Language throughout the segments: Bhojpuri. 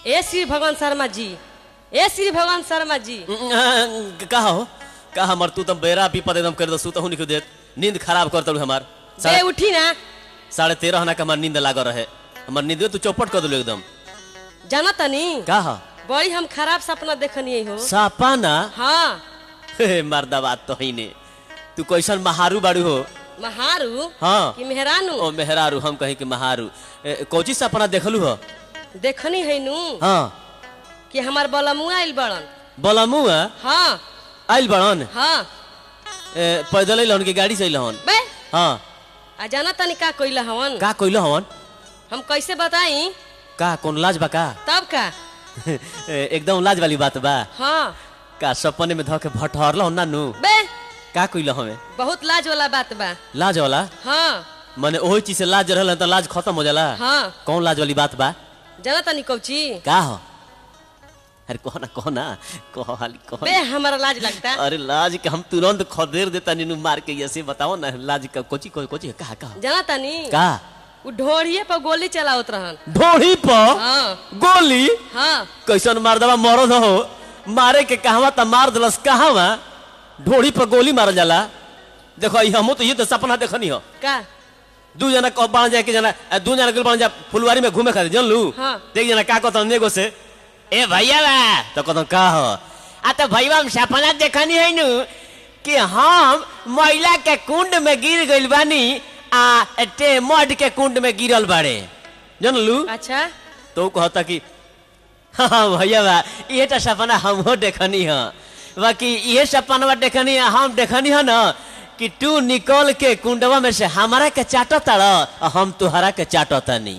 ए श्री भगवान शर्मा जी ए श्री भगवान शर्मा जी का हो का हमर तू तो बेरा विपद एकदम कर दो सुतहु निकल देत नींद खराब कर तलू हमार बे साढ़े उठी ना साढ़े तेरह ना के हमार नींद लागल रहे हमार नींद तू चौपट कर दिलो एकदम जाना तनी का हो बड़ी हम खराब सपना देखनी हो सापाना हाँ हे मर्दा बात तो ही ने तू कैसन महारू बाड़ू हो महारू हाँ कि मेहरानू ओ मेहरारू हम कहीं के महारू ए, कोची सपना देखलू हो देखनी है नू हाँ कि हमार बलमुआ आइल बड़न बलमुआ हाँ आइल बड़न हाँ ए, पैदल अइलहन की गाड़ी से अइलहन बे हाँ आ जाना तनी का कोइला हवन का कइल हवन हम कैसे बताई का कौन लाज बा का तब का ए, एकदम लाज वाली बात बा हाँ का सपने में धके भटहरल ना नु बे का कइल हमें बहुत लाज वाला बात बा लाज वाला हाँ माने ओही चीज से लाज रहल त लाज खत्म हो जाला हाँ कौन लाज वाली बात बा जाना तनी कौची का हो अरे कहो ना कहो ना कहो हाली कहो बे हमारा लाज लगता अरे लाज के हम तुरंत खदेर देता नीनू मार के ऐसे बताओ ना लाज का कोची को कोची कहा कहा जाना तनी का उ ढोड़िए पर गोली चलावत रहन ढोड़ी पर हाँ गोली हाँ कैसन मार दवा मरद हो मारे के कहवा त मार दलस कहवा ढोड़ी पर गोली मारल जाला देखो ई हमो तो ये तो सपना देखनी हो का दू जना कह बन जाए कि जना अ, दू जना गेल बन जा फुलवारी में घूमे खातिर जानलू हाँ। देख जना का कहत नेगो से ए भैया बा तो कहत का हो आ तो भैया हम सपना देखनी है नु कि हम महिला के कुंड में गिर गइल बानी आ टे मड के कुंड में गिरल बाड़े जानलू अच्छा तो कहता कि हाँ भैया बा ये तो सपना हमहो देखनी है बाकी ये सपना देखनी है हम देखनी है ना कि तू निकल के कुंडवा में से हमारा के चाटो ताड़ हम तुहरा के चाटो तनी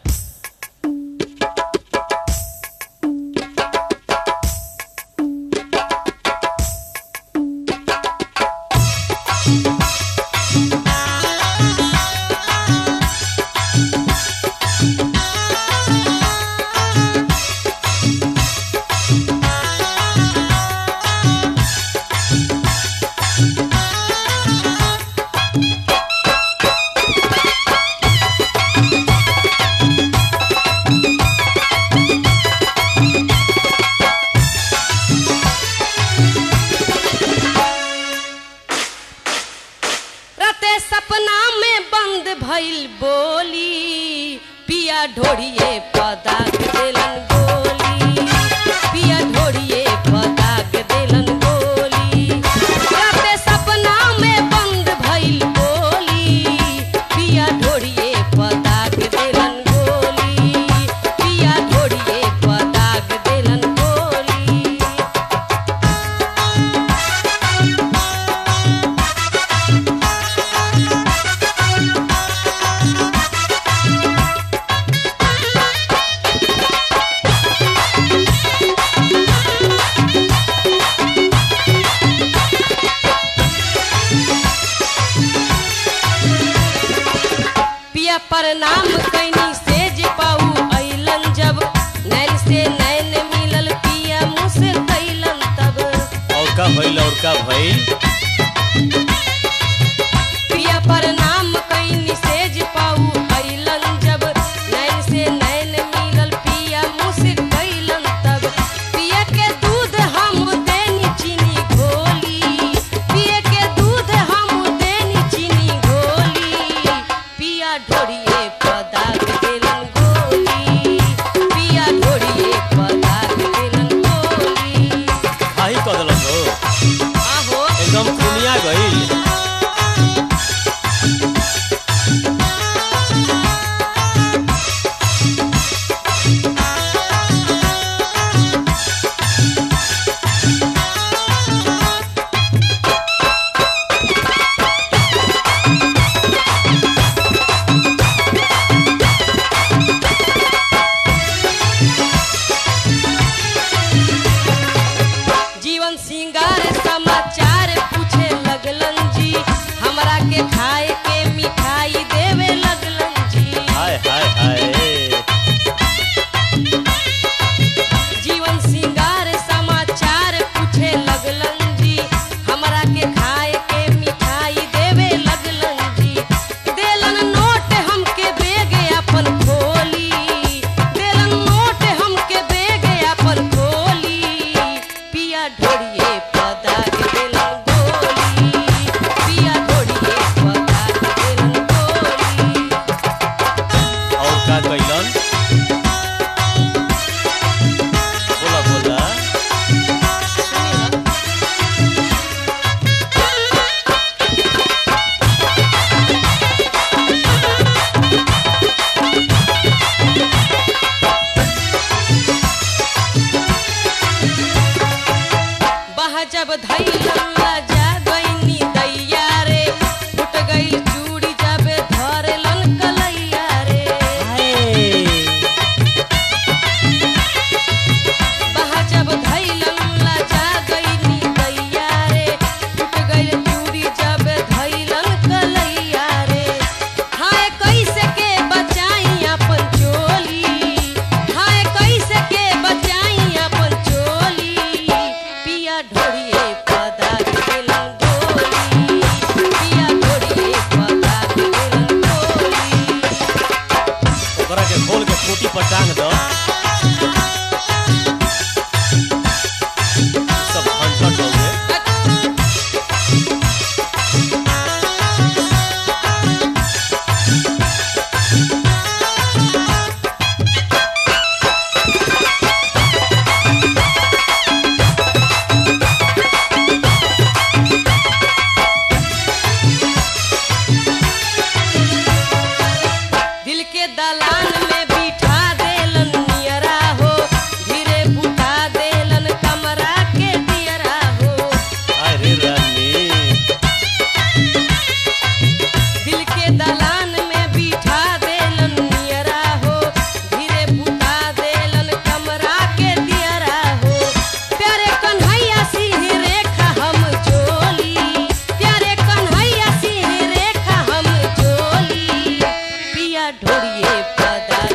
रते सपना में बंद भइल बोली पिया ढोड़िए पदाक देलन गोली पिया ढोड़िए पदाक देलन गोली रते सपना में बंद भइल बोली पिया ढोड़िए पदाक देलन गोली पिया ढोड़िए पदाक देलन गोली पिया प्रणाम कैनी सेज पाऊ अइलन जब नैन से नैन मिलल पिया मुँह से कैलन तब और का भइल और का भइल पिया प्रणाम कैनी सेज पाऊ अइलन जब नैन से नैन मिलल पिया मुँह से कैलन तब पिया के दूध हम देनी चीनी घोली पिया के दूध हम देनी चीनी घोली पिया ढोड़िए पदाक देलन गोली पिया ढोड़िए पदाक देलन गोली खाही कह देलक हो आहो खोल के खूटी पर टांग दो सब झंझट हो गए दिल के दलान में बिठा देलन नियरा हो धीरे बुता देलन कमरा के दियरा हो अरे रानी दिल के दलान में बिठा देलन नियरा हो धीरे बुता देलन कमरा के दियरा हो प्यारे कन्हैया सिंह रेखा हम चोली प्यारे कन्हैया सिंह रेखा हम चोली पिया ढोड़िए पदा